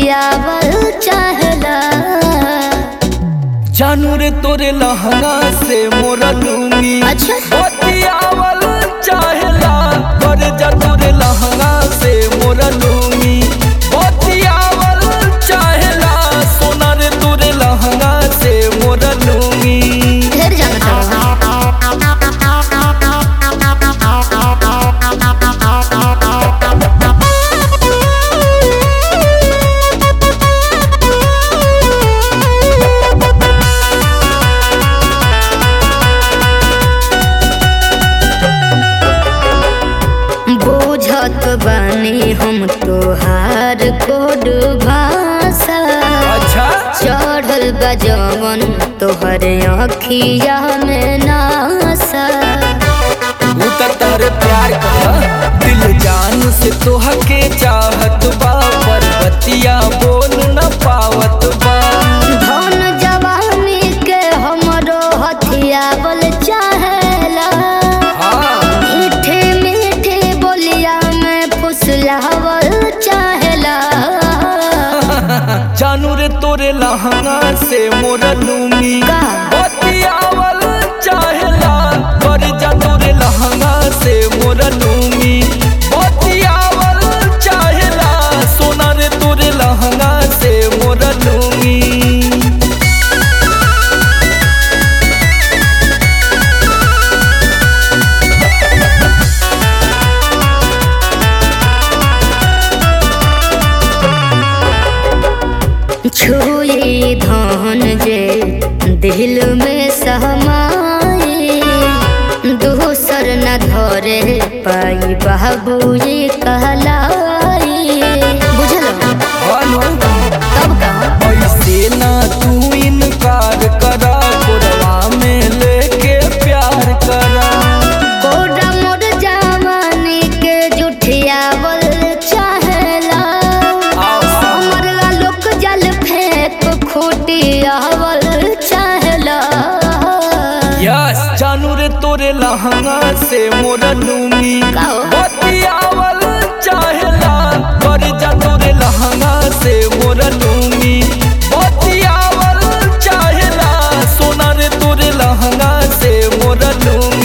बतियावल चाहला जानू रे तोरे लहंगा से मोरा लूंगी अच्छा। बतियावल चाहेला कर जा तोरे लहंगा से मोरा लूंगी बतियावल चाहेला सोना रे तोरे लहंगा से मोरा लूंगी ढेर जाना चाहला बुझत बानी हम तोहार कोड भाषा अच्छा चढ़ल बा जवन तोहर अखिया में नासा उतर तारे प्यार का दिल जान से तोह के चाहत बा पर बतिया बोल न पावत बा धन जवानी के हमरो हथियावल चाहेला हाँ मीठे मीठे बोलिया में फुसलावल चाहेला जानू रे तोरे लहंगा से मोरा लूंगी का? बतियावल चाहेला कर जा तोरे लहंगा से मोरा लूंगी बतियावल चाहेला सोना रे तोरे लहंगा से मोरा लूंगी छुई धन जे दिल में सहमाए दूसर न धरे पाई बाबूजी कहलाई बुझल हानो तब कहा ऐसे ना तू इनकार करा कोरवा में लेके प्यार करा कोडा मोर जवानी के जुठियावल चाहेला हमर लोक जल फेंक खूटियावल चाहेला यस जानू रे तोरे लहंगा से मोरा लूंगी का हो? बतियावल चाहेला कर जा तोरे लहंगा से मोरा लूंगी बतियावल चाहेला सोना रे तोरे लहंगा से मोरा लूंगी